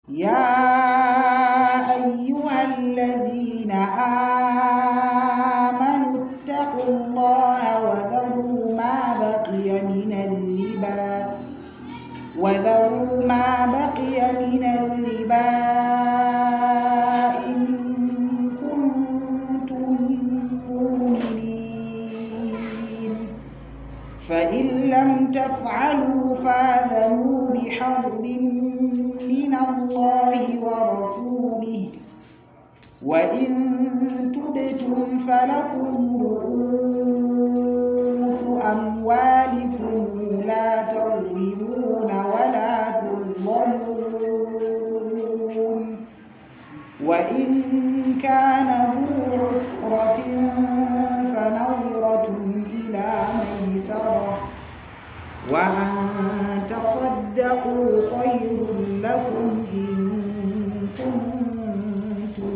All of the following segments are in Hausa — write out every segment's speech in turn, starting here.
يا أيها الذين آمنوا اتقوا الله وذروا ما بقي من الربا وذروا ما بقي من الربا إن كنتم مؤمنين فإن لم تفعلوا فاذنوا بحرب من الله ورسوله وإن تبتم فلكم رؤوس أموالكم لا تظلمون ولا تظلمون وإن كان ذو عسرة فنظرة إلى ميسرة وأن تصدقوا خير لكم إن كنتم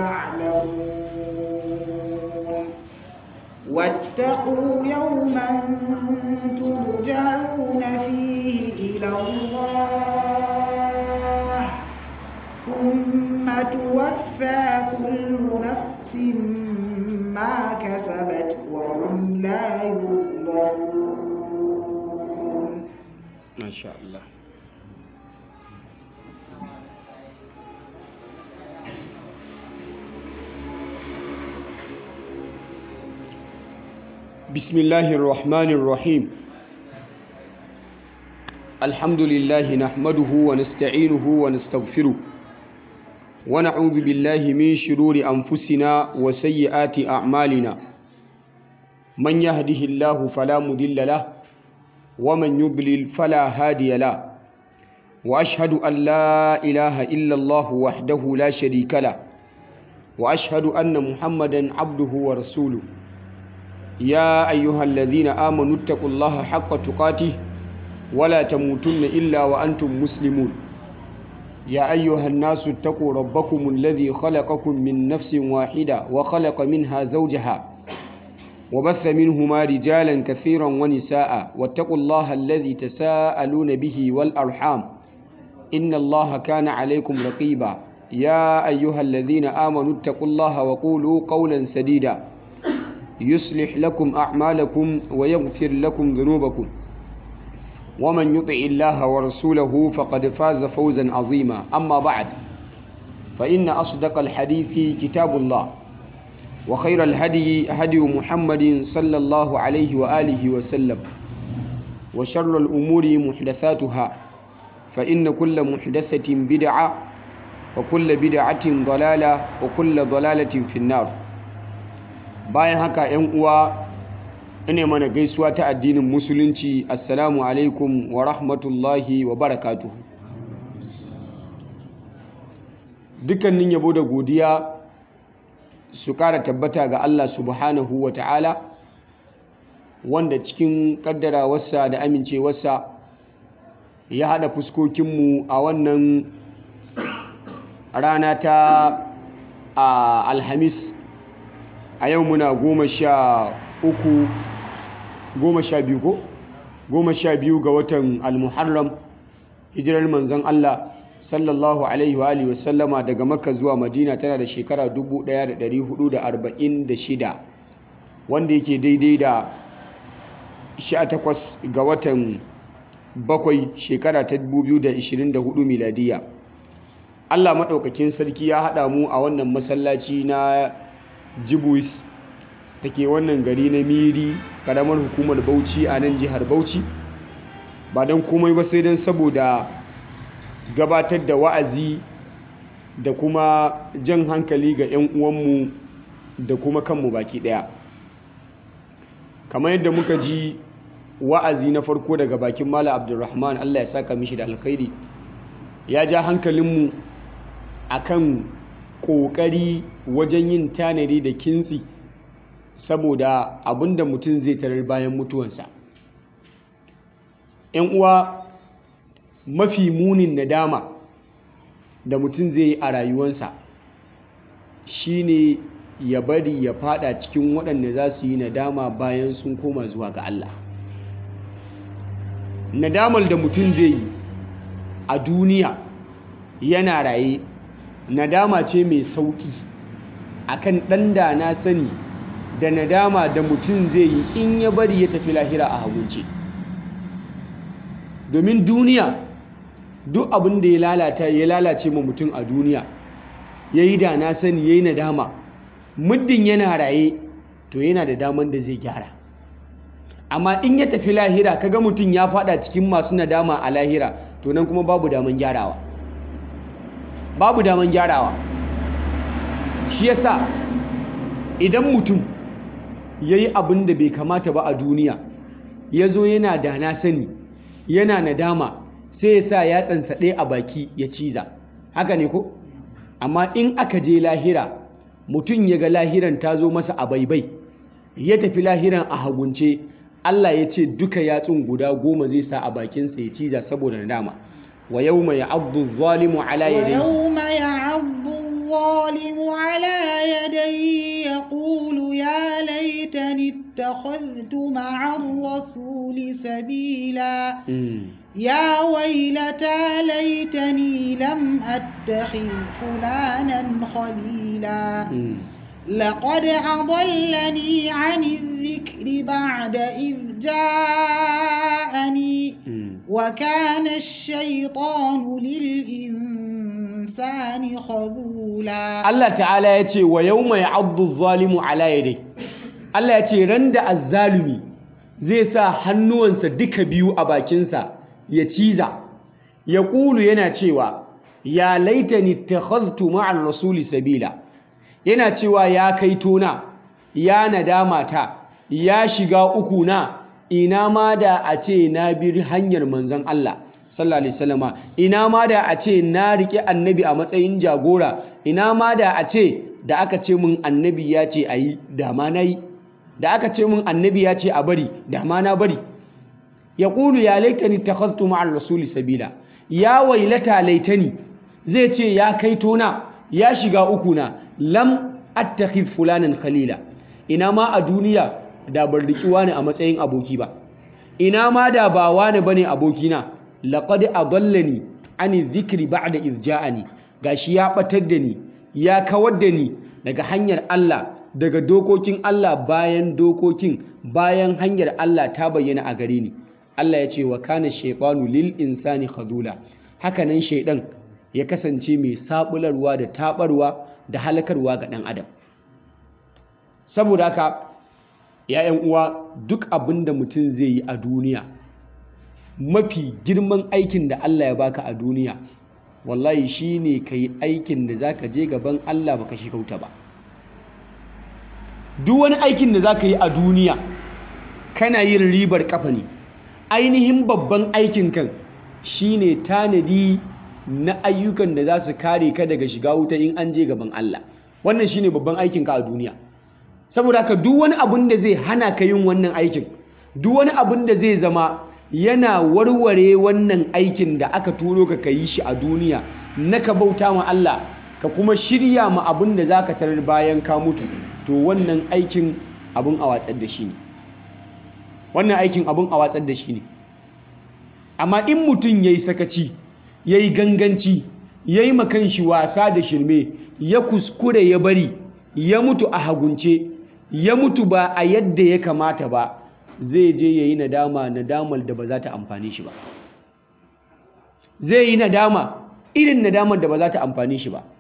تعلمون واتقوا يوما ترجعون فيه إلى الله ثم توفى كل نفس ما كسبت وهم لا يظلمون ما شاء الله بسم الله الرحمن الرحيم الحمد لله نحمده ونستعينه ونستغفره ونعوذ بالله من شرور أنفسنا وسيئات أعمالنا من يهده الله فلا مضل له ومن يضلل فلا هادي له واشهد ان لا اله الا الله وحده لا شريك له واشهد ان محمدا عبده ورسوله يا ايها الذين امنوا اتقوا الله حق تقاته ولا تموتن الا وانتم مسلمون يا ايها الناس اتقوا ربكم الذي خلقكم من نفس واحده وخلق منها زوجها وبث منهما رجالا كثيرا ونساء واتقوا الله الذي تساءلون به والأرحام إن الله كان عليكم رقيبا يا أيها الذين آمنوا اتقوا الله وقولوا قولا سديدا يصلح لكم أعمالكم ويغفر لكم ذنوبكم ومن يطع الله ورسوله فقد فاز فوزا عظيما أما بعد فإن أصدق الحديث كتاب الله وخير الهدي هدي محمد صلى الله عليه وآله وسلم وشر الأمور محدثاتها فإن كل محدثة بدعة وكل بدعة ضلالة وكل ضلالة في النار bayan haka ‘yan uwa ina mana gaisuwa ta addinin musulunci assalamu alaikum wa rahmatullahi wa barakatuhu dukkanin yabo da godiya su kara tabbata ga Allah subhanahu wa ta'ala wanda cikin kaddarawarsa da amincewarsa ya haɗa fuskokinmu a wannan rana ta a alhamis a yau muna goma sha uku goma sha biyu ko goma sha biyu ga watan almuharram hijirar manzon Allah sallallahu alaihi wa alihi wasallama daga makka zuwa madina tana da shekara 1446 wanda yake daidai da 18 ga watan bakwai shekara ta 2024 miladiya Allah maɗaukakin sarki ya haɗa mu a wannan masallaci na jibuis da ke wannan gari na miri ƙaramar hukumar bauchi a nan jihar bauchi ba don komai ba sai don saboda gabatar da wa'azi da kuma jan hankali ga 'yan uwanmu da kuma kanmu baki ɗaya kamar yadda muka ji wa'azi na farko daga bakin mala abdulrahman allah ya saka mishi da alkhairi ya ja hankalinmu a kan ƙoƙari wajen yin tanadi da kintsi saboda abinda mutum zai tarar bayan mutuwansa 'yan uwa mafi munin nadama da mutum zai yi a rayuwansa shine ya bari ya fada cikin waɗanda za su yi nadama bayan sun koma zuwa ga Allah nadamar da mutum zai yi a duniya yana raye nadama ce mai sauƙi akan ɗan da na sani da nadama da mutum zai yi in ya bari ya tafi lahira a hagunce domin duniya duk abin da ya lalata ya lalace ma mutum a duniya ya yi da na sani ya yi nadama muddin yana raye to yana da daman da zai gyara amma in ya tafi lahira kaga mutum ya fada cikin masu nadama a lahira to nan kuma babu daman gyarawa babu daman gyarawa shi yasa idan mutum ya yi abin da bai kamata ba a duniya ya zo yana da na sani yana nadama sai ya sa yatsansa ɗaya a baki ya ciza haka ne ko amma in aka je lahira mutum ya ga lahiran ta zo masa a baibai ya tafi lahiran a hagunce Allah ya ce duka yatsun guda goma zai sa a bakinsa ya ciza saboda nadama wa yau mai abdu zalimu ala yadai ويوم يعض الظالم على يديه يقول يا ليتني اتخذت مع الرسول سبيلا يا ويلتى ليتني لم أتخذ فلانا خليلا لقد أضلني عن الذكر بعد إذ جاءني وكان الشيطان للإنسان خذولا Allah ta'ala ya ce wa yau mai abdu zalimu ala yadai Allah ya ce ran da azzalumi zai sa hannuwansa duka biyu a bakinsa ya ciza ya ƙulu yana cewa ya laitani takhaztu ma'ar rasuli sabila yana cewa ya kai tona ya nadama ta ya shiga uku na ina ma da a ce na bi hanyar manzon Allah sallallahu alaihi wasallama ina ma da a ce na rike annabi a matsayin jagora ina ma da a ce da aka ce min annabi ya ce ayi da ma nayi da aka ce min annabi ya ce a bari da ma na bari ya ƙulu ya laitani takhaztu ma'ar rasuli sabila ya wailata laitani zai ce ya kai tona ya shiga uku na lam attakhidh fulanan khalila ina ma a duniya da ban riki wani a matsayin aboki ba ina ma da ba wani bane abokina laqad adallani ani dhikri ba'da idh ja'ani gashi ya batar da ni ya kawar da ni daga hanyar Allah daga dokokin Allah bayan dokokin bayan hanyar Allah ta bayyana a gare ni Allah ya ce wa kana shaytanu lil insani khadula hakanan shaidan ya kasance mai sabularwa da tabarwa da halakarwa ga dan adam saboda haka ‘ya'yan uwa duk abin da mutum zai yi a duniya mafi girman aikin da Allah ya baka a duniya wallahi shi ne ka yi aikin da za ka je gaban Allah baka shi kauta ba duk wani aikin da za ka yi a duniya kana yin ribar kafa ne ainihin babban aikin kan shi ne tanadi na ayyukan da za su kare ka daga shiga wuta in an je gaban Allah wannan shi ne babban aikinka a duniya saboda haka duk wani abun da zai hana ka yin wannan aikin duk wani abun da zai zama yana warware wannan aikin da aka turo ka yi shi a duniya na ka bauta ma Allah ka kuma shirya ma abun da za ka tarar bayan ka mutu to wannan aikin abun a watsar da shi ne wannan aikin abun a watsar da shi ne amma in mutum ya yi sakaci ya yi ganganci ya yi makan shi wasa da shirme ya kuskure ya bari ya mutu a hagunce ya mutu ba a yadda ya kamata ba zai je ya yi nadama nadamar da ba za ta amfani shi ba zai yi nadama irin nadamar da ba za ta amfani shi ba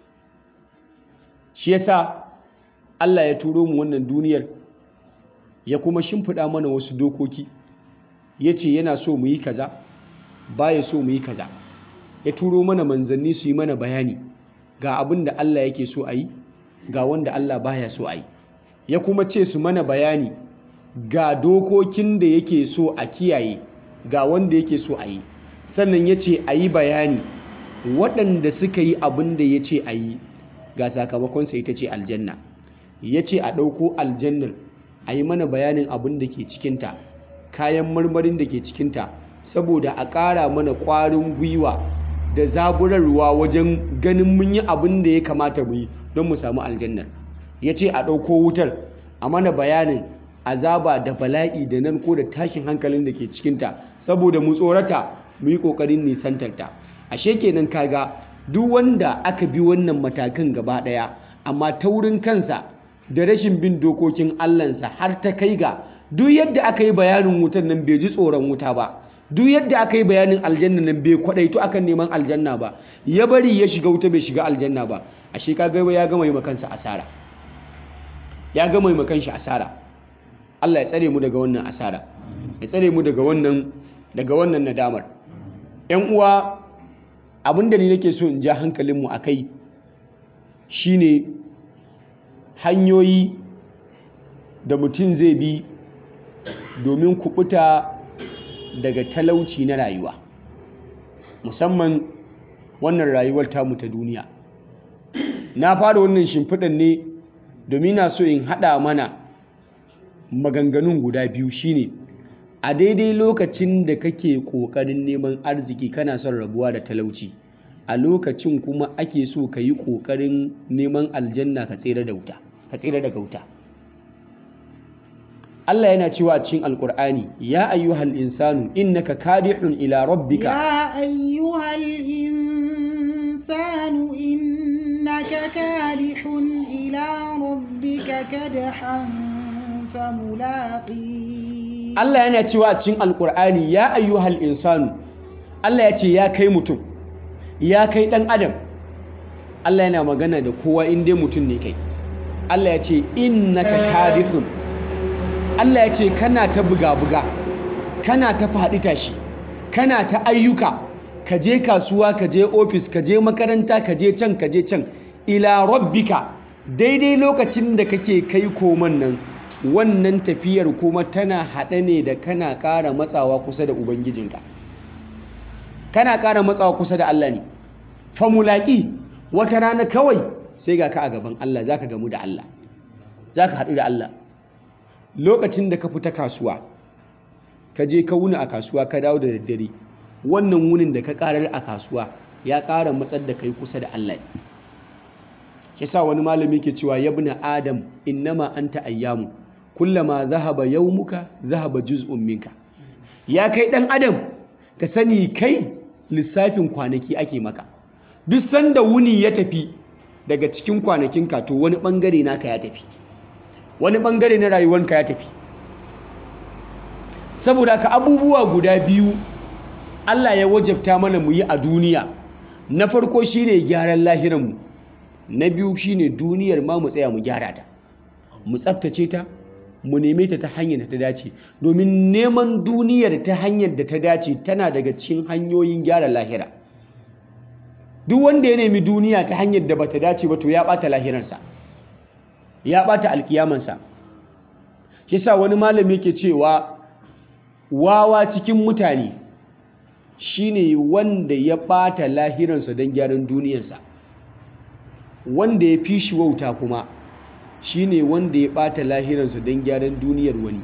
shi yasa Allah ya turo mu wannan duniyar ya kuma shimfiɗa mana wasu dokoki ya ce yana so mu yi kaza baya so mu yi kaza ya turo mana manzanni su yi mana bayani ga abin da Allah yake so a yi ga wanda Allah baya so a yi ya kuma ce su mana bayani ga dokokin da yake so a kiyaye ga wanda yake so a yi sannan ya ce a yi bayani waɗanda suka yi abin da ya ce a yi ga sakamakonsa ita ce aljanna ya ce a ɗauko aljannar a yi mana bayanin abin da ke cikinta kayan marmarin da ke cikinta saboda a ƙara mana ƙwarin gwiwa da zaburarwa wajen ganin mun yi abin da ya kamata mu yi don mu samu aljannar ya ce a ɗauko wutar a mana bayanin azaba da bala'i da nan ko da tashin hankalin da ke cikinta saboda mu tsorata mu yi ƙoƙarin nisantarta ashe kenan kaga duk wanda aka bi wannan matakan gaba ɗaya amma taurin kansa da rashin bin dokokin Allahnsa har ta kai ga duk yadda aka yi bayanin wutan nan bai ji tsoron wuta ba duk yadda aka yi bayanin aljanna nan bai kwadaito akan neman aljanna ba ya bari ya shiga wuta bai shiga aljanna ba ashe kaga ya gama yi makansa asara ya gama yi makanshi asara Allah ya tsare mu daga wannan asara ya tsare mu daga wannan daga wannan nadamar ƴan uwa abinda ni nake so in ja hankalinmu a kai shine hanyoyi da mutum zai bi domin kubuta daga talauci na rayuwa musamman wannan rayuwar tamu ta duniya na fara wannan shimfiɗan ne domin na so in haɗa mana maganganun guda biyu shine a daidai lokacin da kake ƙoƙarin neman arziki kana son rabuwa da talauci a lokacin kuma ake so ka yi ƙoƙarin neman aljanna ka tsere da wuta ka tsere daga wuta Allah yana cewa a cikin Alƙur'ani ya ayyuhal insanu innaka kadihun ila rabbika يا أيها الإنسان إنك كادح إلى ربك كدحا فملاقيه Allah yana cewa a cikin Alƙur'ani ya ayyuhal insanu Allah ya ce ya kai mutum ya kai ɗan adam Allah yana magana da kowa in dai mutum ne kai Allah ya ce innaka kadihun Allah ya ce kana ta buga-buga kana ta faɗi tashi kana ta ayyuka ka je kasuwa ka je ofis ka je makaranta ka je can ka je can ila rabbika daidai lokacin da kake kai koman nan wannan tafiyar kuma tana haɗe ne da kana ƙara matsawa kusa da ubangijinka kana ƙara matsawa kusa da Allah ne famulaƙi wata rana kawai sai ga ka a gaban Allah za ka gamu da Allah za ka haɗu da Allah lokacin da ka fita kasuwa ka je ka wuni a kasuwa ka dawo da daddare wannan wunin da ka ƙarar a kasuwa ya ƙara matsar da kai kusa da Allah shi sa wani malami ke cewa yabna adam innama anta ayyamu kullama zahaba yawmuka zahaba juz'un minka ya kai ɗan adam ka sani kai lissafin kwanaki ake maka duk sanda wuni ya tafi daga cikin kwanakinka to wani ɓangare naka ya tafi wani ɓangare na rayuwanka ya tafi saboda ka abubuwa guda biyu Allah ya wajabta mana mu yi a duniya na farko shine gyaran lahiranmu na biyu shine duniyar ma mu tsaya mu gyara ta mu tsaftace ta mu neme ta ta hanyar da ta dace domin neman duniyar ta hanyar da ta dace tana daga cikin hanyoyin gyara lahira duk wanda ya nemi duniya ta hanyar da bata dace ba to ya bata lahirarsa ya bata alkiyamansa shi sa wani malami ke cewa wawa cikin mutane shine wanda ya bata lahiransa don gyaran duniyarsa wanda ya fi shi wauta kuma shine wanda ya bata lahiransa don gyaran duniyar wani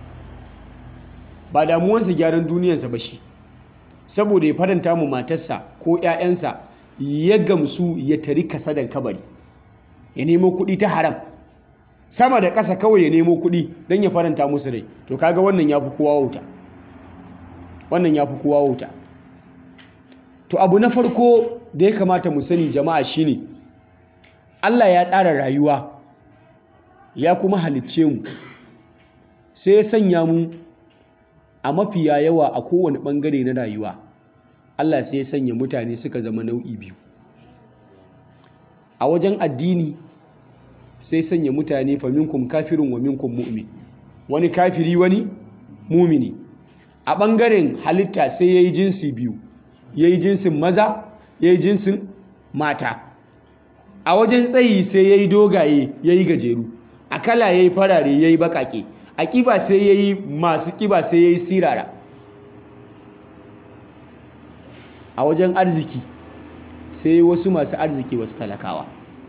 ba damuwansa gyaran duniyarsa ba shi saboda ya faranta mu matarsa ko 'ya'yansa ya gamsu ya tari kasadan kabari ya nemo kuɗi ta haram sama da ƙasa kawai ya nemo kuɗi don ya faranta musu rai to kaga wannan ya fi kowa wauta wannan ya fi kowa wauta to abu na farko da ya kamata mu sani jama'a shine Allah ya tsara rayuwa ya kuma halicce mu sai ya sanya mu a mafiya yawa a kowane ɓangare na rayuwa Allah sai ya sanya mutane suka zama nau'i biyu a wajen addini sai sanya mutane fa minkum kafirun wa minkum mu'min wani kafiri wani mumini a ɓangaren halitta sai ya yi jinsi biyu ya yi jinsin maza ya yi jinsin mata a wajen tsayi sai ya yi dogaye ya yi gajeru a kala ya yi farare ya yi baƙaƙe a ƙiba sai ya yi masu ƙiba sai ya yi sirara a wajen arziki sai wasu masu arziki wasu talakawa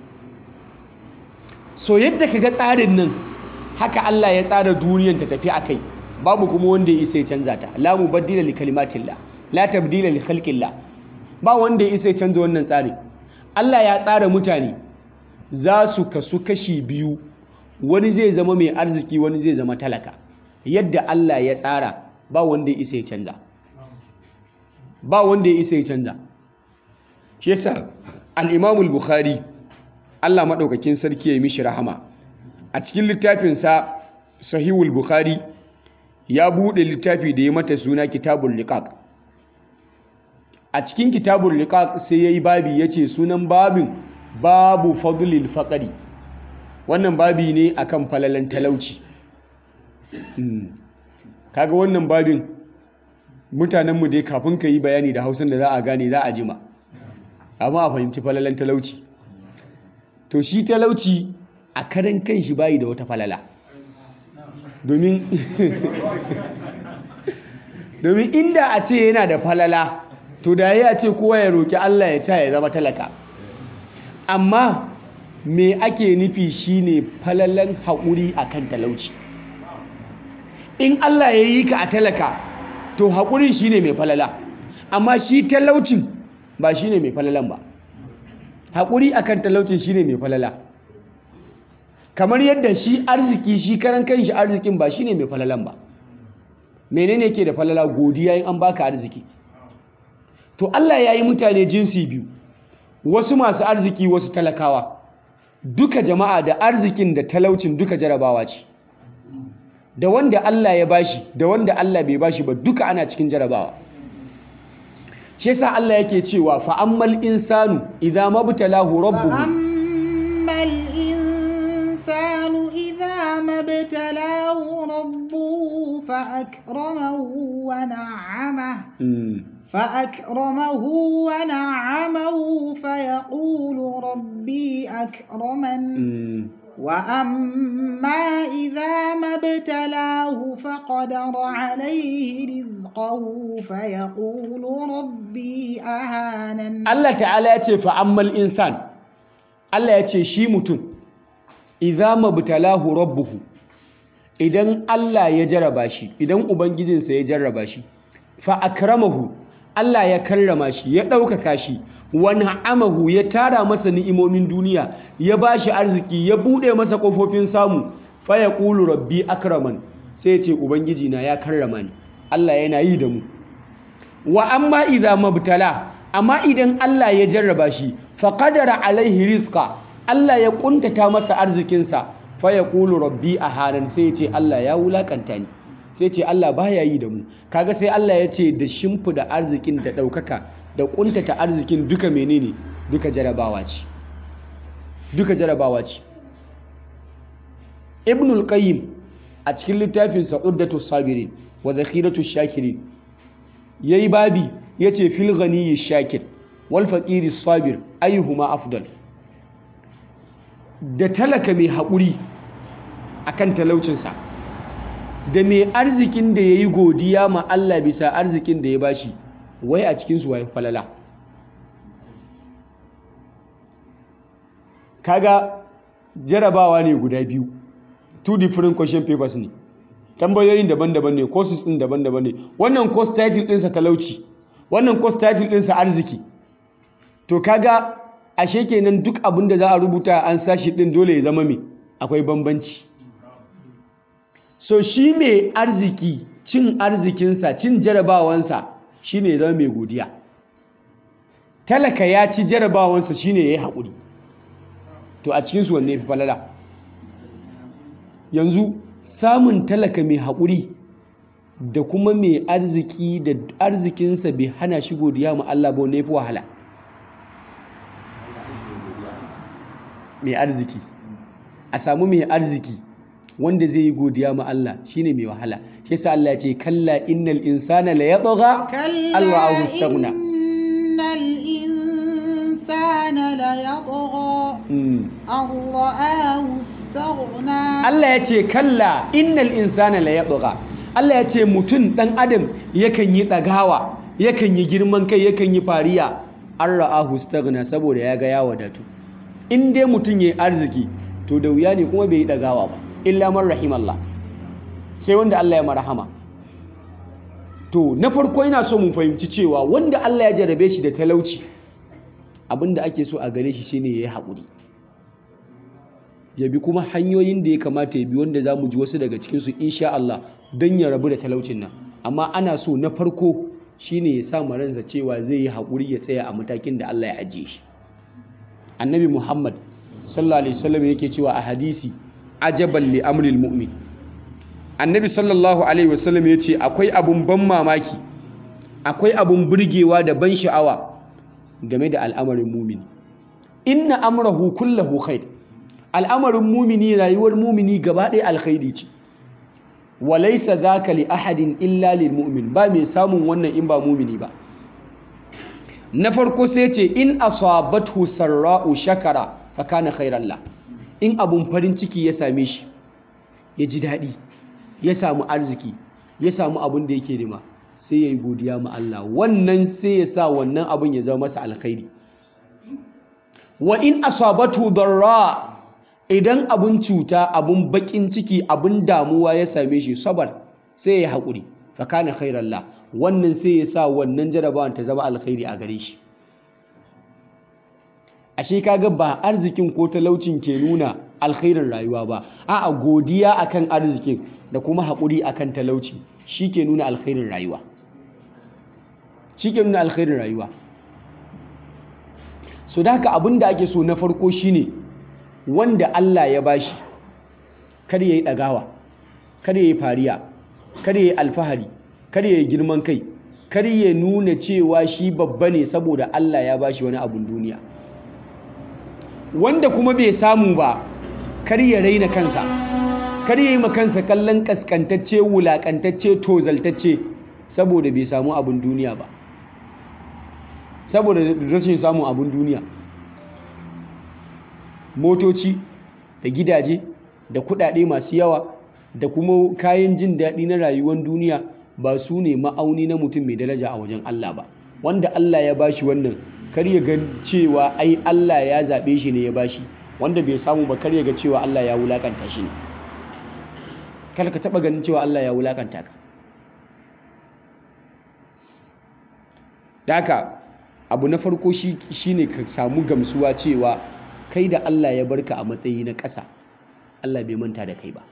so yadda ka ga tsarin nan haka Allah ya tsara duniyan ta tafi a kai babu kuma wanda ya isa ya canza ta la mubaddila li kalimatillah la tabdila li khalqillah ba wanda ya isa ya canza wannan tsarin Allah ya tsara mutane za su kasu kashi biyu wani zai zama mai arziki wani zai zama talaka yadda Allah ya tsara ba wanda ya isa ya canza ba wanda ya isa ya canza shi yasa al-imamul bukhari Allah maɗaukakin sarki ya yi mishi rahama a cikin littafinsa sahihul bukhari ya buɗe littafi da ya mata suna kitabul liqaq a cikin kitabul liqaq sai yayi babi yace sunan babin babu fadlil faqri wannan babi ne akan falalan talauci kaga wannan babin mutanenmu dai kafin ka yi bayani da hausan da za a gane za a jima amma a fahimci falalan talauci to shi talauci a karan kanshi bayi da wata falala domin domin inda a ce yana da falala to da ya ce kowa ya roki Allah ya ta ya zama talaka amma me ake nufi shine falalan haƙuri akan talauci in Allah ya yi ka a talaka to haƙurin shine mai falala amma shi talaucin ba shine mai falalan ba haƙuri akan talaucin shine mai falala kamar yadda shi arziki shi karan kanshi arzikin ba shine mai falalan ba menene ke da falala godiya in an baka arziki to Allah ya yi mutane jinsi biyu wasu masu arziki wasu talakawa duka jama'a da arzikin da talaucin duka jarabawa ce da wanda Allah ya bashi da wanda Allah bai bashi ba duka ana cikin jarabawa shi yasa Allah yake cewa fa ammal insanu idza mabtalahu rabbuhu فأما الإنسان إذا ما ابتلاه ربه فأكرمه ونعمه Mm, فأكرمه ونعمه فيقول ربي أكرمن mm. وأما إذا ما ابتلاه فقدر عليه رزقه فيقول ربي أهانن Allah ta'ala ya ce fa'ammal insan Allah ya ce shi mutum idza mabtalahu rabbuhu idan Allah ya jaraba shi idan ubangijinsa ya jarraba shi fa akramahu Allah ya karrama shi ya ɗaukaka shi wa na'amahu ya tara masa ni'imomin duniya ya bashi arziki ya buɗe masa ƙofofin samu fa yaqulu rabbi akraman sai ya ce ubangiji na ya karrama ni Allah yana yi da mu wa amma idza mabtala amma idan Allah ya jarraba shi fa qadara alaihi rizqa Allah ya kuntata masa arzikinsa fa yaqulu rabbi ahanan sai ya ce Allah ya wulakanta ni sai ya ce Allah baya yi da mu kaga sai Allah ya ce da shimfida arzikin da daukaka da kuntata arzikin duka menene duka jarabawa ce duka jarabawa ce Ibnul Qayyim a cikin littafinsa Uddatu Sabirin wa Zakhiratu Shakirin yayi babi yace fil ghaniyyi shakir wal faqiri sabir ayyuhuma afdal da talaka mai haƙuri akan talaucinsa da mai arzikin da yayi godiya ma Allah bisa arzikin da ya bashi wai a cikin su wai falala kaga jarabawa ne guda biyu two different question papers ne tambayoyin daban-daban ne courses din daban-daban ne wannan course title ɗinsa talauci wannan course title ɗinsa arziki to kaga ashe kenan duk abin da za a rubuta an sashi ɗin dole ya zama me akwai bambanci so shi mai arziki cin arzikinsa cin jarabawansa shine ya zama mai godiya talaka ya ci jarabawansa shine ya yi haƙuri to a cikinsu wanne fi falala yanzu samun talaka mai haƙuri da kuma mai arziki da arzikinsa bai hana shi godiya ma Allah ba ne fi wahala mai arziki a samu mai arziki wanda zai yi godiya ma Allah shine mai wahala shi yasa Allah ya ce kalla innal insana la yatgha كلا Allah istaghna إن الإنسان ليطغى Mm. أن رآه استغنى Allah ya ce kalla innal insana la yatgha Allah ya ce mutum dan adam yakan yi ɗagawa yakan yi girman kai yakan yi fariya an ra'ahu staghna saboda ya ga ya wadatu in dai mutum yayi arziki to da wuya ne kuma bai yi ɗagawa ba illa man rahimallah sai wanda Allah ya marhama to na farko ina so mu fahimci cewa wanda Allah ya jarabe shi da talauci abinda ake so a gare shi shine yayi haƙuri ya bi kuma hanyoyin da ya kamata ya bi wanda za mu ji wasu daga cikinsu insha Allah don ya rabu da talaucin nan amma ana so na farko shine ya sa ransa cewa zai yi haƙuri ya tsaya a matakin da Allah ya ajiye shi annabi muhammad sallallahu alaihi wasallam yake cewa a hadisi ajaban li amril mu'min annabi sallallahu alaihi wasallam ya ce akwai abun ban mamaki akwai abun burgewa da ban sha'awa game da al'amarin mumini inna amrahu kullahu khair al'amarin mumini rayuwar mumini gaba ɗaya alkhairi ce walaisa zaka li ahadin illa lil mu'min ba mai samun wannan in ba mumini ba na farko sai ce in asabathu sarra'u shakara fa kana khairan la in abun farin ciki ya same shi ya ji daɗi ya samu arziki ya samu abun da yake nema sai ya yi godiya ma Allah wannan sai ya sa wannan abun ya zama masa alkhairi wa in asabatu darra idan abun cuta abun bakin ciki abun damuwa ya same shi sabar sai ya haƙuri fa kana khairan la wannan sai ya sa wannan jarabawan ta zama alkhairi a gare shi ashe kaga ba arzikin ko talaucin ke nuna alkhairin rayuwa ba a'a godiya akan arzikin da kuma haƙuri akan talauci shi ke nuna alkhairin rayuwa shi ke nuna alkhairin rayuwa so da haka abin da ake so na farko shine wanda Allah ya bashi kada ya yi ɗagawa kada ya yi fariya kada ya yi alfahari kada ya yi girman kai kada ya nuna cewa shi babba ne saboda Allah ya bashi wani abun duniya wanda kuma bai samu ba kar ya raina kansa kar ya yi kansa kallon kaskantacce wulakantacce tozaltacce saboda bai samu abun duniya ba saboda rashin samun abun duniya motoci da gidaje da kudade masu yawa da kuma kayan jin daɗi na rayuwar duniya ba su ne ma'auni na mutum mai daraja a wajen Allah ba wanda Allah ya bashi wannan kar ya ga cewa ai Allah ya zaɓe shi ne ya bashi wanda bai samu ba kar ya ga cewa Allah ya wulakanta shi ne kar ka taɓa ganin cewa Allah ya wulakanta ka daka abu na farko shi ne ka samu gamsuwa cewa kai da Allah ya barka a matsayi na ƙasa Allah bai manta da kai ba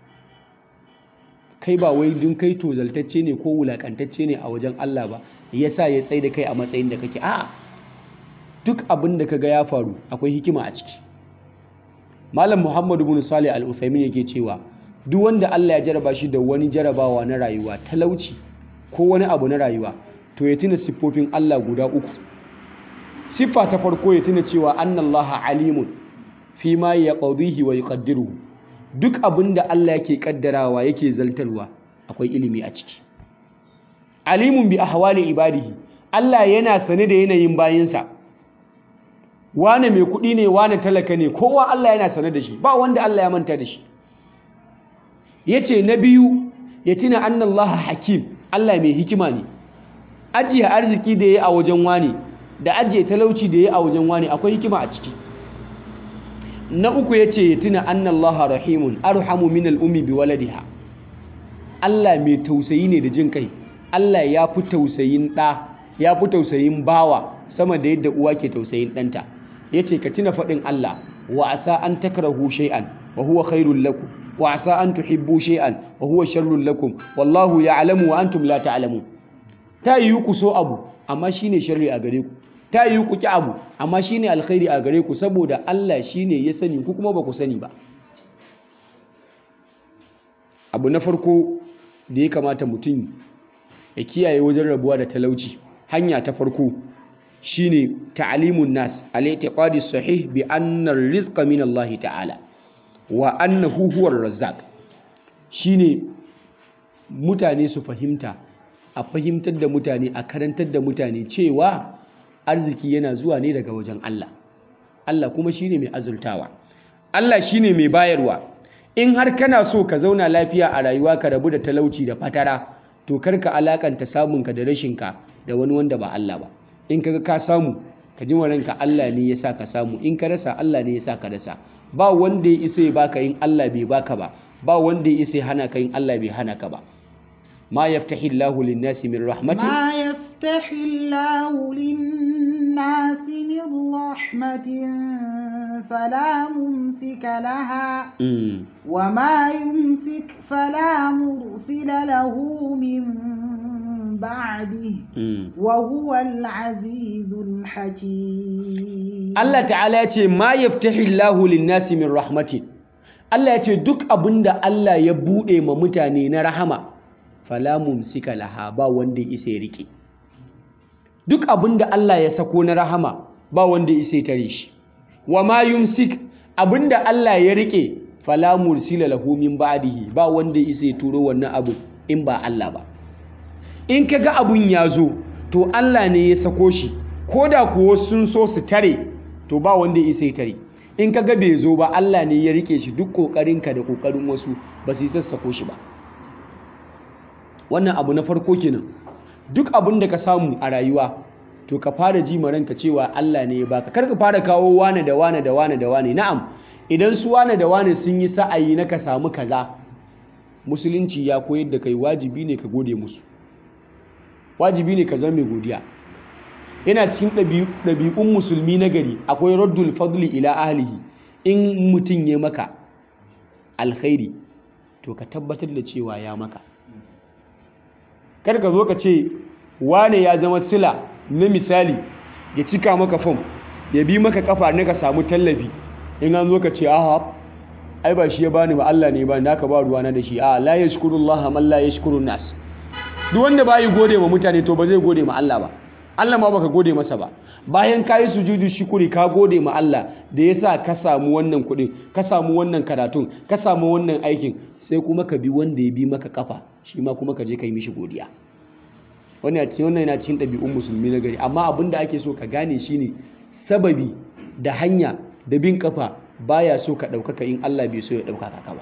kai ba wai dun kai tozaltacce ne ko wulakantacce ne a wajen Allah ba yasa ya tsaye da kai a matsayin da kake a'a duk abin da kaga ya faru akwai hikima a ciki malam muhammadu bin salih al-uthaymin yake cewa duk wanda Allah ya jaraba shi da wani jarabawa na rayuwa talauci ko wani abu na rayuwa to ya tuna siffofin Allah guda uku siffa ta farko ya tuna cewa annallaha alimun fi ma yaqdihi wa yuqaddiruhu duk abin da Allah yake kaddarawa yake zaltarwa akwai ilimi a ciki alimun bi ahwali ibadihi Allah yana sane da yanayin bayinsa wane mai kuɗi ne wane talaka ne kowa Allah yana sane da shi ba wanda Allah ya manta da shi yace na biyu ya tuna annallaha hakim Allah mai hikima ne ajiye arziki da yayi a wajen wani da ajiye talauci da yayi a wajen wani akwai hikima a ciki na uku yace ya tuna annallaha rahimun arhamu min al-ummi bi waladiha Allah mai tausayi ne da jin kai Allah ya fi tausayin ɗa ya fi tausayin bawa sama da yadda uwa ke tausayin ɗanta ya ce ka tuna faɗin Allah wa asa an takrahu shay'an wa huwa khairul lakum wa asa an tuhibbu shay'an wa huwa sharrul lakum wallahu ya'lamu wa antum la ta'lamun ta yi ku so abu amma shine sharri a gare ku ta yi ku ki abu amma shine alkhairi a gare ku saboda Allah shine ya sani ku kuma ba ku sani ba abu na farko da ya kamata mutum ya kiyaye wajen rabuwa da talauci hanya ta farko shine ta'alimun nas al-i'tiqadi sahih bi anna ar-rizqa min Allah ta'ala wa annahu huwa ar-razzaq shine mutane su fahimta a fahimtar da mutane a karantar da mutane cewa arziki yana zuwa ne daga wajen Allah Allah kuma shine mai azurtawa Allah shine mai bayarwa in har kana so ka zauna lafiya a rayuwa ka rabu da talauci da fatara to karka alakanta samunka da rashinka da wani wanda ba Allah ba in kaga ka samu ka ji ranka Allah ne ya sa ka samu in ka rasa Allah ne ya sa ka rasa ba wanda ya isa ya baka in Allah bai baka ba ba wanda ya isa ya hana ka in Allah bai hana ka ba ma yaftahi Allahu lin-nasi min rahmatin ما يفتح الله للناس من رحمة فلا ممسك لها Mm. وما يمسك فلا مرسل له من بعده Mm. وهو العزيز الحكيم Allah ta'ala ya ce ma yaftahi Allahu lin-nasi min rahmatin Allah ya ce duk abinda Allah ya bude ma mutane na rahama fala mumsika laha ba wanda ya isa ya rike duk abinda Allah ya sako na rahama ba wanda ya isa ya tare shi wa ma yumsik abinda Allah ya rike fala mursila lahu min ba'dihi ba wanda ya isa ya turo wannan abu in ba Allah ba in kaga abun ya zo to Allah ne ya sako shi ko da kuwa sun so su tare to ba wanda ya isa ya tare in kaga bai zo ba Allah ne ya rike shi duk kokarinka da kokarin wasu ba su yi sassako shi ba wannan abu na farko kenan duk abin da ka samu a rayuwa to ka fara ji ma ranka cewa Allah ne ya baka kar ka fara kawo wane da wane da wane da wane na'am idan su wane da wane sun yi sa'ayi na ka samu kaza musulunci ya koyar da kai wajibi ne ka gode musu wajibi ne ka zama mai godiya yana cikin ɗabi- ɗabi'un musulmi na gari akwai raddul fadli ila ahlihi in mutum ya maka alkhairi to ka tabbatar da cewa ya maka kar ka zo ka ce wane ya zama sila na misali ya cika maka fom ya bi maka kafa na ka samu tallafi in an zo ka ce aha ai ba shi ya bani ba Allah ne ba naka ba ruwana da shi a la yashkurullah man la yashkurun nas duk wanda ba yi gode ma mutane to ba zai gode ma Allah ba Allah ma baka gode masa ba bayan ka yi sujudu shukuri ka gode ma Allah da ya sa ka samu wannan kuɗin ka samu wannan karatun ka samu wannan aikin sai kuma ka bi wanda ya bi maka kafa shi ma kuma ka je ka yi mishi godiya wannan yana cikin wannan yana cikin ɗabi'un musulmi na gari amma abin da ake so ka gane shine sababi da hanya da bin kafa baya so ka ɗaukaka in Allah bai so ya ɗaukaka ka ba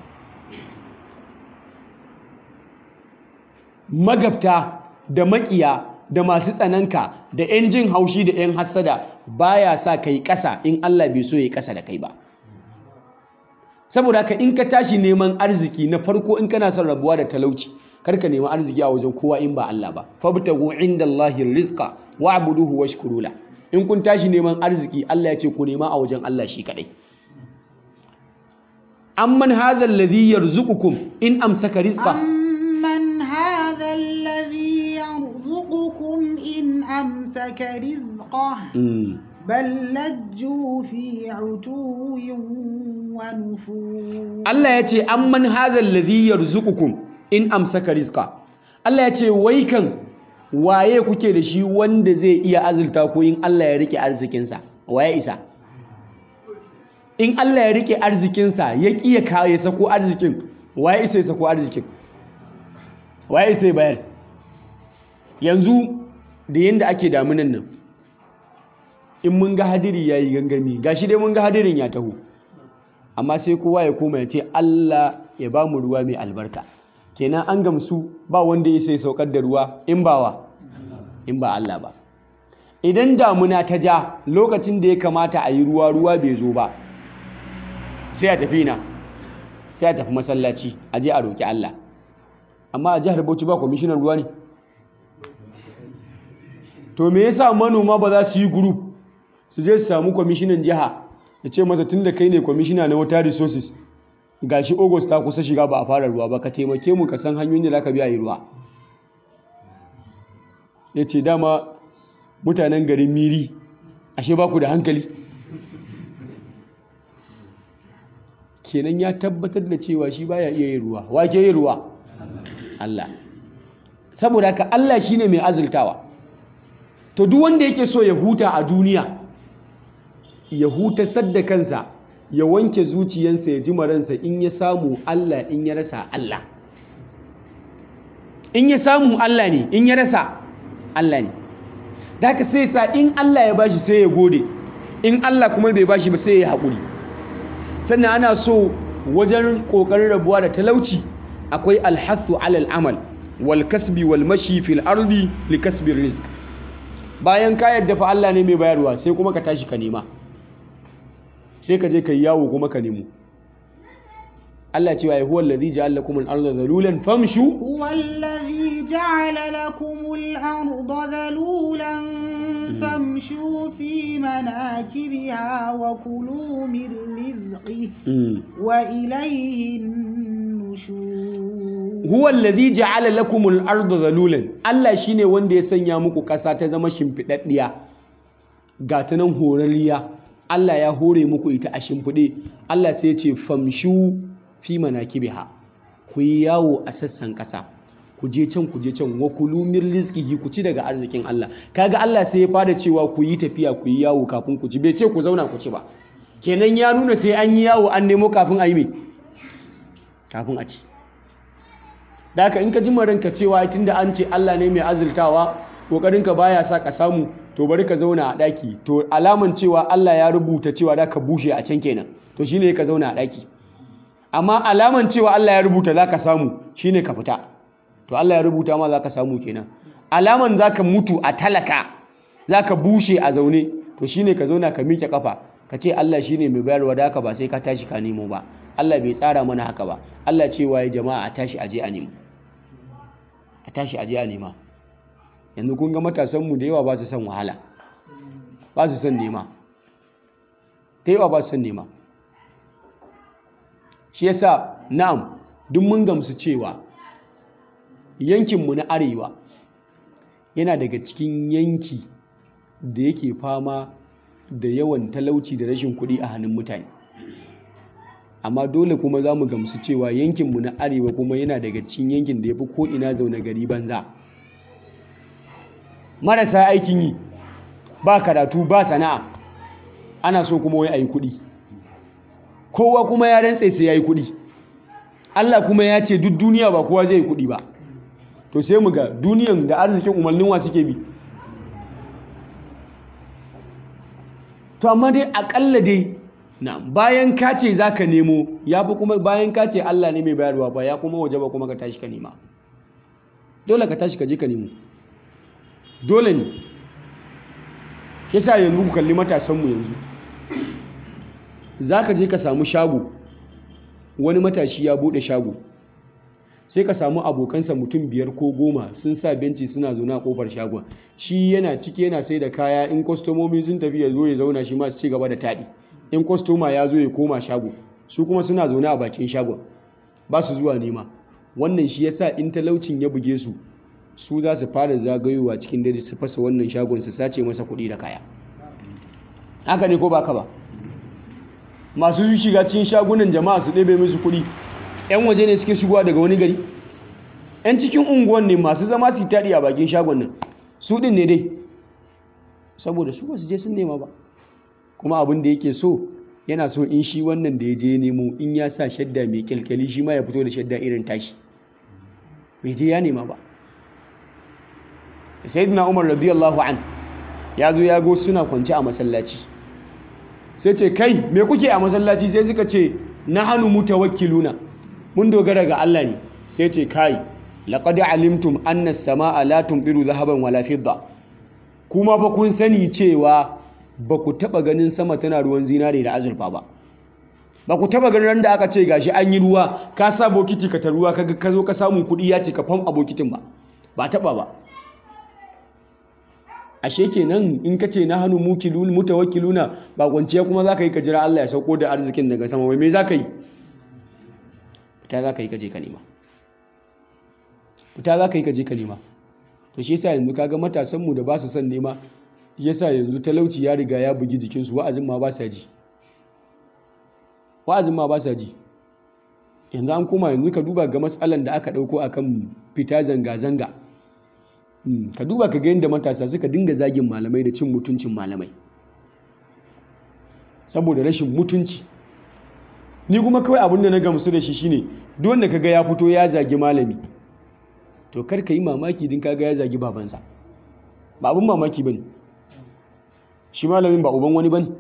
magabta da makiya da masu tsananka da 'yan jin haushi da 'yan hassada baya sa ka yi ƙasa in Allah bai so ya yi ƙasa da kai ba saboda haka in ka tashi neman arziki na farko in kana son rabuwa da talauci karka nemi arziki a wajen kowa in ba Allah ba fabtagu indallahi rizqa wa'buduhu washkuru la in kun tashi neman arziki Allah ya ce ku nema a wajen Allah shi kadai amman hadha alladhi yarzuqukum in amsaka rizqa أمن هذا الذي يرزقكم إن أمسك رزقه Mm. بل لجوا في عتو ونفور Allah ya ce amman hadha alladhi yarzuqukum in amsaka rizqa Allah ya ce wai kan waye kuke da shi wanda zai iya azurta ku in Allah ya rike arzikinsa waye isa in Allah ya rike arzikinsa ya kiya kawo ya sako arzikin waye isa ya sako arzikin waye isa ya bayar yanzu da yanda ake damunan nan in mun ga hadiri yayi gangami gashi dai mun ga hadirin ya taho amma sai kowa ya koma ya ce Allah ya ba mu ruwa mai albarka kenan an gamsu ba wanda ya sai saukar da ruwa in ba wa in ba Allah ba idan damuna ta ja lokacin da ya kamata a yi ruwa ruwa bai zo ba sai a tafi na sai a tafi masallaci a je a roƙi Allah amma a jihar Bauchi ba kwamishinan ruwa ne to me yasa manoma ba za su yi group su je su samu kwamishinan jiha ya ce masa tun da kai ne kwamishina na water resources gashi august ta kusa shiga ba a fara ruwa ba ka taimake mu ka san hanyoyin da za ka biya yi ruwa ya ce dama mutanen garin miri ashe ba ku da hankali kenan ya tabbatar da cewa shi baya iya yin ruwa wa ke yin ruwa Allah saboda haka Allah shine mai azultawa to duk wanda yake so ya huta a duniya ya hutasar da kansa ya wanke zuciyansa ya ji maransa in ya samu Allah in ya rasa Allah in ya samu Allah ne in ya rasa Allah ne da haka sai sa in Allah ya bashi sai ya gode in Allah kuma bai bashi ba sai ya haƙuri sannan ana so wajen ƙoƙarin rabuwa da talauci akwai alhathu alal amal wal kasbi wal mashi fil ardi li kasbi rizq bayan ka yadda fa Allah ne mai bayarwa sai kuma ka tashi ka nema sai ka je ka yi yawo kuma ka nemo Allah cewa ya huwa allazi ja'ala lakum al-ardha dhalulan famshu هو الذي جعل لكم الأرض ذلولا فامشوا في مناكبها وكلوا من رزقه Mm. وإليه النشور huwa allazi ja'ala lakumul arda zalulan Allah shine wanda ya sanya muku ƙasa ta zama shimfiɗaɗɗiya ga ta nan horarriya Allah ya hore muku ita a shimfiɗe Allah sai ya ce famshu fi manakibiha ku yi yawo a sassan ƙasa ku je can ku je can wa kulu min rizqihi ku ci daga arzikin Allah kaga Allah sai ya fara cewa ku yi tafiya ku yi yawo kafin ku ci bai ce ku zauna ku ci ba kenan ya nuna sai an yi yawo an nemo kafin a yi me kafin a ci da haka in ka ji ranka cewa tunda an ce Allah ne mai azurtawa kokarinka baya sa ka samu to bari ka zauna a daki to alaman cewa Allah ya rubuta cewa da ka bushe a can kenan to shine ka zauna a daki amma alaman cewa Allah ya rubuta za ka samu shine ka fita to Allah ya rubuta ma za ka samu kenan alaman za ka mutu a talaka za ka bushe a zaune to shine ka zauna ka miƙe kafa ka ce Allah shine mai bayarwa da haka ba sai ka tashi ka nemo ba Allah bai tsara mana haka ba Allah cewa ya jama'a a tashi aje a nemo a tashi aje a nema yanzu kun ga matasanmu da yawa ba su son wahala ba su son nema ta yawa ba su son nema shi yasa na'am duk mun gamsu cewa yankinmu na arewa yana daga cikin yanki da yake fama da yawan talauci da rashin kuɗi a hannun mutane amma dole kuma za mu gamsu cewa yankinmu na arewa kuma yana daga cikin yankin da ya fi ko'ina zaune gari banza marasa aikin yi ba karatu ba sana'a ana so kuma wai a yi kuɗi kowa kuma ya rantse sai ya yi kuɗi Allah kuma ya ce duk duniya ba kowa zai yi kuɗi ba to sai mu ga duniyan da arzikin umarnin wa suke bi to amma dai akalla dai na bayan ka ce za ka nemo ya fi kuma bayan ka ce Allah ne mai bayarwa ba ya kuma waje ba kuma ka tashi ka nema dole ka tashi ka je ka nemo dole ne shi sa yanzu ku kalli matasanmu yanzu za ka je ka samu shago wani matashi ya buɗe shago sai ka samu abokansa mutum biyar ko goma sun sa benci suna zaune a kofar shagon shi yana ciki yana sai da kaya in kwastomomi sun tafi ya zo ya zauna shi ma su ci gaba da taɗi in kwastoma ya zo ya koma shago su kuma suna zaune a bakin shagon ba su zuwa nema wannan shi yasa in talaucin ya buge su su za su fara zagayowa cikin dare su fasa wannan shagon su sace masa kuɗi da kaya haka ne ko ba ka ba masu shiga cikin shagunan jama'a su ɗebe musu kuɗi 'yan waje ne suke shigowa daga wani gari 'yan cikin unguwan ne masu zama su taɗi a bakin shagon nan su ɗin ne dai saboda su ba su je sun nema ba kuma abin da yake so yana so in shi wannan da ya je nemo in ya sa shadda mai kyalkyali shi ma ya fito da shadda irin tashi bai je ya nema ba sayyidina umar radiyallahu an ya zo ya go suna kwance a masallaci sai ce kai me kuke a masallaci sai suka ce na hannu mutawakkiluna mun dogara ga Allah ne sai ce kai laqad alimtum anna as-samaa la tumdiru dhahaban wala fidda kuma fa kun sani cewa ba ku taba ganin sama tana ruwan zinare da azurfa ba ba ku taba ganin randa aka ce gashi an yi ruwa ka sa bokiti ka ta ruwa kaga ka zo ka samu kuɗi ya ce ka fam a bokitin ba ba taba ba ashe kenan in ka ce na hannu mutawakkiluna ba kwanciya kuma za ka yi ka jira Allah ya sauko da arzikin daga sama wai me za ka yi fita za ka yi ka je ka nema fita za ka yi ka je ka nema to shi yasa yanzu kaga matasanmu da ba su son nema yasa yanzu talauci ya riga ya bugi jikinsu wa'azin ma ba sa ji wa'azin ma ba sa ji yanzu an koma yanzu ka duba ga matsalan da aka ɗauko akan fita zanga-zanga ka duba ka ga yadda matasa suka dinga zagin malamai da cin mutuncin malamai saboda rashin mutunci ni kuma kawai abin da na gamsu da shi shine duk wanda kaga ya fito ya zagi malami to kar ka yi mamaki din kaga ya zagi babansa ba abin mamaki bane shi malamin ba uban wani bane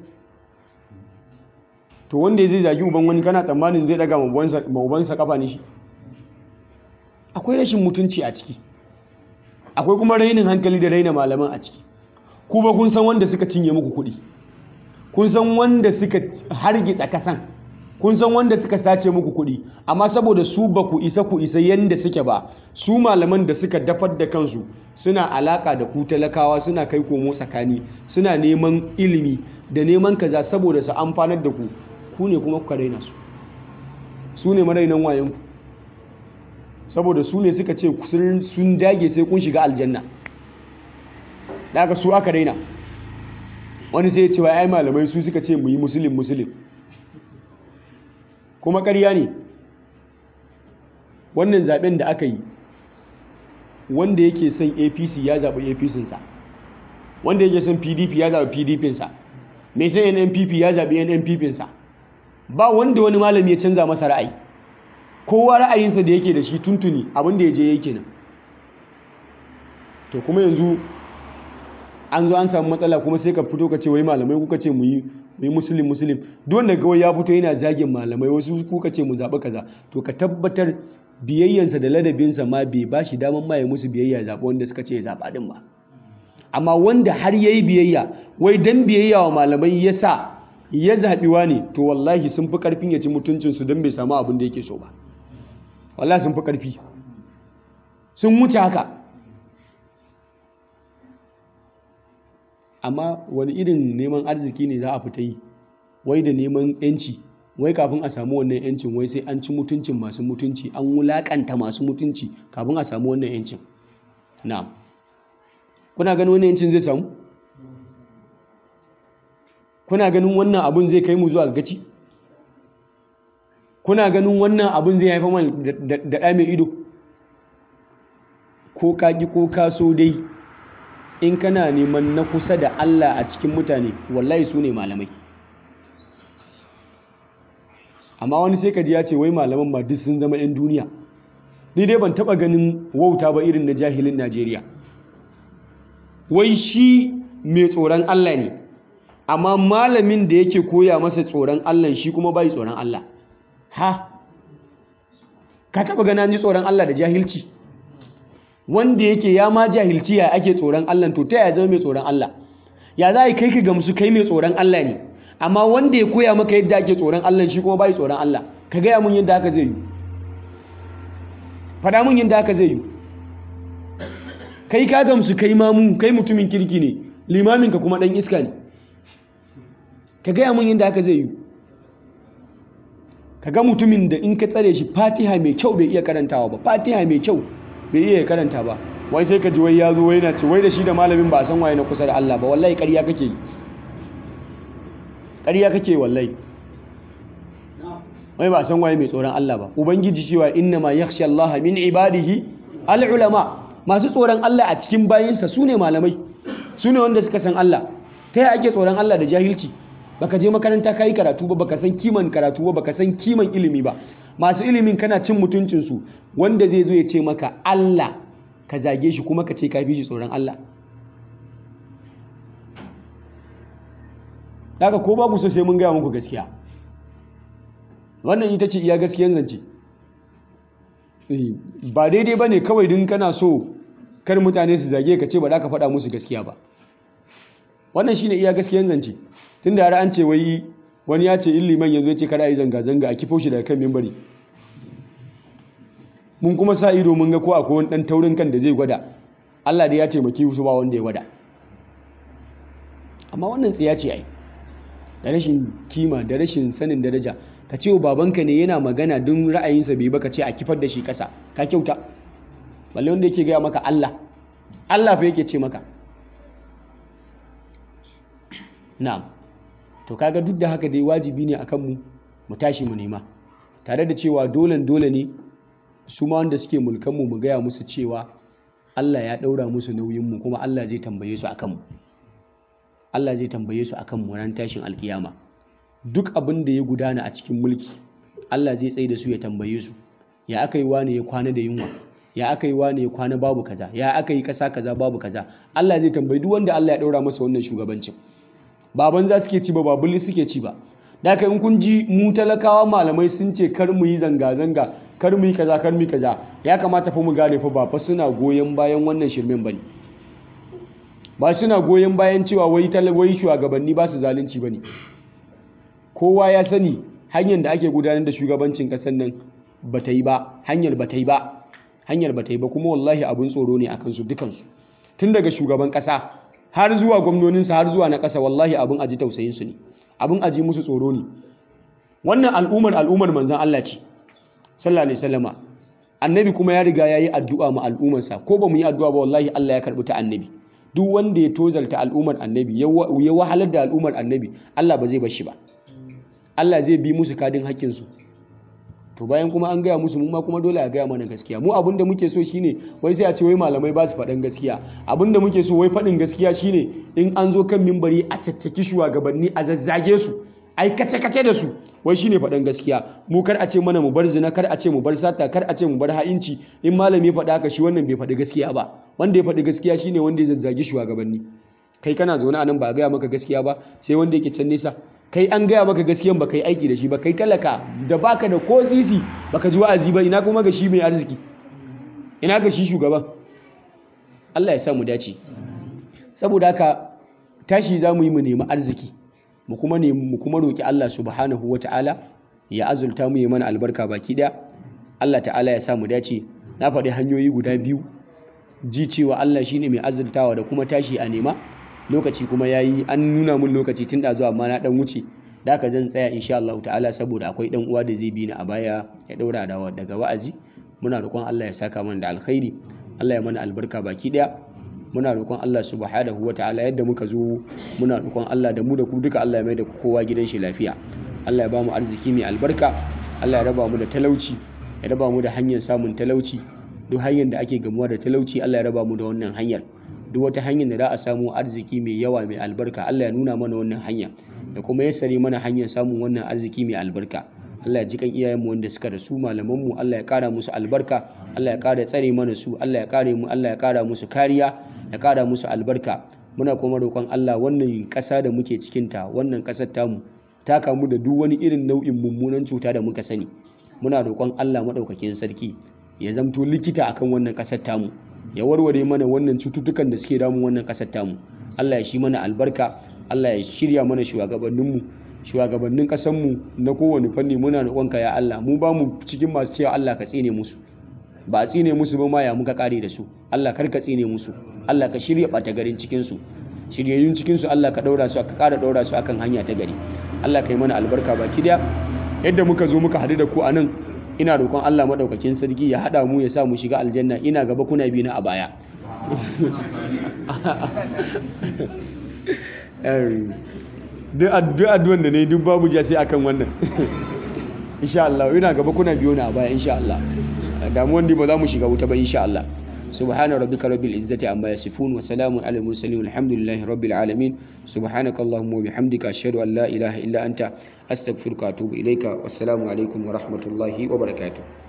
to wanda zai zagi uban wani kana tsammanin zai daga ma ubansa kafa ne shi akwai rashin mutunci a ciki akwai kuma rainin hankali da raina malaman a ciki ku ba kun san wanda suka cinye muku kuɗi kun san wanda suka hargitsa kasan kun san wanda suka sace muku kuɗi amma saboda su ba ku isa ku isa yanda suke ba su malaman da suka dafar da kansu suna alaka da ku talakawa suna kai komo tsakani suna neman ilimi da neman kaza saboda su amfanar da ku ku ne kuma kuka raina su su ne marainan wayanku saboda su ne suka ce sun dage sai kun shiga aljanna da aka su aka daina wani sai ya ce wa ai malamai su suka ce mu yi musulun musulun kuma ƙarya ne wannan zaben da aka yi wanda yake son apc ya zaɓi apc-sa wanda yake son pdp ya zaɓi pdp-sa mai son nnpp ya zaɓi nnpp-sa ba wanda wani malami ya canza masa ra'ayi kowa ra'ayinsa da yake da shi tuntuni abinda ya je yake nan to kuma yanzu an zo an samu matsala kuma sai ka fito ka ce wai malamai kuka ce mu yi musulun musulun duk wanda kawai ya fito yana zagin malamai wasu kuka ce mu zaɓi kaza to ka tabbatar biyayyansa da ladabinsa ma bai ba shi daman ma ya musu biyayya zaɓa wanda suka ce ya zaɓa ɗin ba amma wanda har ya yi biyayya wai dan biyayya wa malamai ya sa ya zaɓiwa ne to wallahi sun fi ƙarfin ya ci mutuncinsu don bai samu abin da yake so ba wallahi sun fi ƙarfi sun wuce haka amma wani irin neman arziki ne za a fita yi wai da neman yanci wai kafin a samu wannan yancin wai sai an ci mutuncin masu mutunci an wulakanta masu mutunci kafin a samu wannan yancin na kuna ganin wannan yancin zai samu kuna ganin wannan abun zai kai mu zuwa gaci kuna ganin wannan abun zai haifa mana da ɗa mai ido ko kaki ko kaso dai in kana neman na kusa da Allah a cikin mutane wallahi su ne malamai amma wani sai kaji ya ce wai malaman ma duk sun zama 'yan duniya ni dai ban taba ganin wauta ba irin na jahilin Najeriya wai shi mai tsoron Allah ne amma malamin da yake koya masa tsoron Allah shi kuma bai tsoron Allah ha ka taba gana ji tsoron Allah da jahilci wanda yake ya ma jahilci ya ake tsoron Allah to ta ya zama mai tsoron Allah ya za a yi kai ka gamsu kai mai tsoron Allah ne amma wanda ya koya maka yadda ake tsoron Allah shi kuma bai tsoron Allah ka gaya mun yadda haka zai yi faɗa mun yadda haka zai yi kai ka gamsu kai mamu kai mutumin kirki ne limamin ka kuma ɗan iska ne ka gaya mun yadda haka zai yi ka ga mutumin da in ka tsare shi fatiha mai kyau bai iya karantawa ba fatiha mai kyau bai iya karanta ba wai sai ka ji wai ya zo wai na ce wai da shi da malamin ba san waye na kusa da Allah ba wallahi ƙarya kake yi ƙarya kake wallahi wai ba san waye mai tsoron Allah ba ubangiji cewa inna ma yakhsha Allah min ibadihi al ulama masu tsoron Allah a cikin bayinsa sune malamai sune wanda suka san Allah ta yaya ake tsoron Allah da jahilci baka je makaranta kai karatu ba baka san kiman karatu ba baka san kiman ilimi ba masu ilimin kana cin mutuncinsu wanda zai zo ya ce maka Allah ka zage shi kuma ka ce ka fi shi tsoron Allah daga ko ba ku so sai mun gaya muku gaskiya wannan ita ce iya gaskiyan zance ba daidai ba ne kawai din kana so kar mutane su zage ka ce ba za ka faɗa musu gaskiya ba wannan shine iya gaskiyan zance tun da har an ce wai wani ya ce illiman yanzu ya ce kada a yi zanga-zanga a kifo shi daga kan mimbari mun kuma sa ido mun ga ko akwai wani ɗan taurin kan da zai gwada Allah da ya taimaki su ba wanda ya gwada amma wannan tsiya ce ai da rashin kima da rashin sanin daraja ka ce wa babanka ne yana magana don ra'ayinsa bai baka ce a kifar da shi ƙasa ka kyauta balle wanda yake gaya maka Allah Allah fa yake ce maka na'am to kaga duk da haka dai wajibi ne akan mu mu tashi mu nema tare da cewa dole dole ne su ma wanda suke mulkan mu mu gaya musu cewa Allah ya daura musu nauyin mu kuma Allah zai tambaye su akan mu Allah zai tambaye su akan mu ran tashin alkiyama duk abin da ya gudana a cikin mulki Allah zai tsaye da su ya tambaye su ya aka yi wani ya kwana da yunwa ya aka yi wani ya kwana babu kaza ya aka yi kasa kaza babu kaza Allah zai tambayi duk wanda Allah ya daura masa wannan shugabancin baban za suke ci ba ba bulli suke ci ba da haka in kun ji mu talakawa malamai sun ce kar mu yi zanga-zanga kar mu yi kaza kar mu yi kaza ya kamata fa mu gane fa ba fa suna goyon bayan wannan shirmen bane ba suna goyon bayan cewa wai wai shugabanni ba su zalunci bane kowa ya sani hanyar da ake gudanar da shugabancin kasar nan ba ta yi ba hanyar ba ta yi ba hanyar ba ta yi ba kuma wallahi abin tsoro ne akan su dukansu tun daga shugaban kasa har zuwa gwamnoninsa har zuwa na ƙasa wallahi abin aji tausayinsu ne abin aji musu tsoro ne wannan al'ummar al'ummar manzan Allah ce sallallahu alaihi wasallama annabi kuma ya riga ya yi addu'a ma al'ummarsa ko ba mu yi addu'a ba wallahi Allah ya karɓi ta annabi duk wanda ya tozalta al'ummar annabi ya wahalar da al'ummar annabi Allah ba zai bar shi ba Allah zai bi musu kadin haƙƙinsu to bayan kuma an gaya musu mu ma kuma dole a gaya mana gaskiya mu abinda muke so shine wai sai a ce wai malamai ba su faɗin gaskiya abinda muke so wai faɗin gaskiya shine in an zo kan mimbari a caccaki shugabanni a zazzage su ai kace kace da su wai shine faɗin gaskiya mu kar a ce mana mu bar zina kar a ce mu bar sata kar a ce mu bar ha'inci in malami ya faɗa haka shi wannan bai faɗi gaskiya ba wanda ya faɗi gaskiya shine wanda ya zazzage shugabanni kai kana zaune a nan ba a gaya maka gaskiya ba sai wanda yake can nesa kai an gaya maka gaskiyan baka yi aiki da shi ba kai talaka da baka da ko sisi baka ji wa'azi ba ina kuma ga shi mai arziki ina ga shi shugaban Allah ya sa mu dace saboda haka tashi za mu yi mu nemi arziki mu kuma nemi mu kuma roki Allah subhanahu wata'ala ya azulta mu yi mana albarka baki daya Allah ta'ala ya sa mu dace na faɗi hanyoyi guda biyu ji cewa Allah shine mai azultawa da kuma tashi a nema lokaci kuma yayi an nuna mun lokaci tun da zuwa amma na dan wuce da haka zan tsaya insha Allah ta'ala saboda akwai dan uwa da zai bi ni a baya ya daura da daga wa'azi muna roƙon Allah ya saka mana da alkhairi Allah ya mana albarka baki daya muna roƙon Allah subhanahu ta'ala yadda muka zo muna roƙon Allah da mu da ku duka Allah ya mai da kowa gidan shi lafiya Allah ya ba mu arziki mai albarka Allah ya raba mu da talauci ya raba mu da hanyar samun talauci duk hanyar da ake gamuwa da talauci Allah ya raba mu da wannan hanyar duk wata hanyar da za a samu arziki mai yawa mai albarka Allah ya nuna mana wannan hanya da kuma ya sare mana hanyar samun wannan arziki mai albarka Allah ya ji kan iyayenmu wanda suka rasu malamanmu Allah ya kara musu albarka Allah ya kara tsare mana su Allah ya kare mu Allah ya kara musu kariya ya kara musu albarka muna kuma roƙon Allah wannan ƙasa da muke cikin ta wannan ƙasar tamu ta kamu da duk wani irin nau'in mummunan cuta da muka sani muna roƙon Allah maɗaukakin sarki ya zamto likita akan wannan ƙasar tamu ya warware mana wannan cututtukan da suke damun wannan ƙasar tamu Allah ya shi mana albarka Allah ya shirya mana shugabanninmu shugabannin ƙasarmu na kowane fanni muna roƙonka ya Allah mu ba mu cikin masu cewa Allah ka tsine musu ba a tsine musu ba ma ya muka kare da su Allah kar ka tsine musu Allah ka shirya ɓata garin cikin su shiryayyun cikin su Allah ka daura su ka ƙara daura su akan hanya ta gari Allah ka yi mana albarka baki daya yadda muka zo muka haɗu da ku a nan ina roƙon Allah maɗaukakin sarki ya haɗa mu ya sa mu shiga aljanna ina gaba kuna bi na a baya duk addu'an da na yi duk babu ja sai akan wannan insha Allah ina gaba kuna biyo na a baya insha Allah damuwan ba za mu shiga wuta ba insha Allah سبحان ربك رب العزة عما يصفون وسلام على المرسلين والحمد لله رب العالمين سبحانك اللهم وبحمدك أشهد أن لا إله إلا أنت أستغفرك وأتوب إليك والسلام عليكم ورحمة الله وبركاته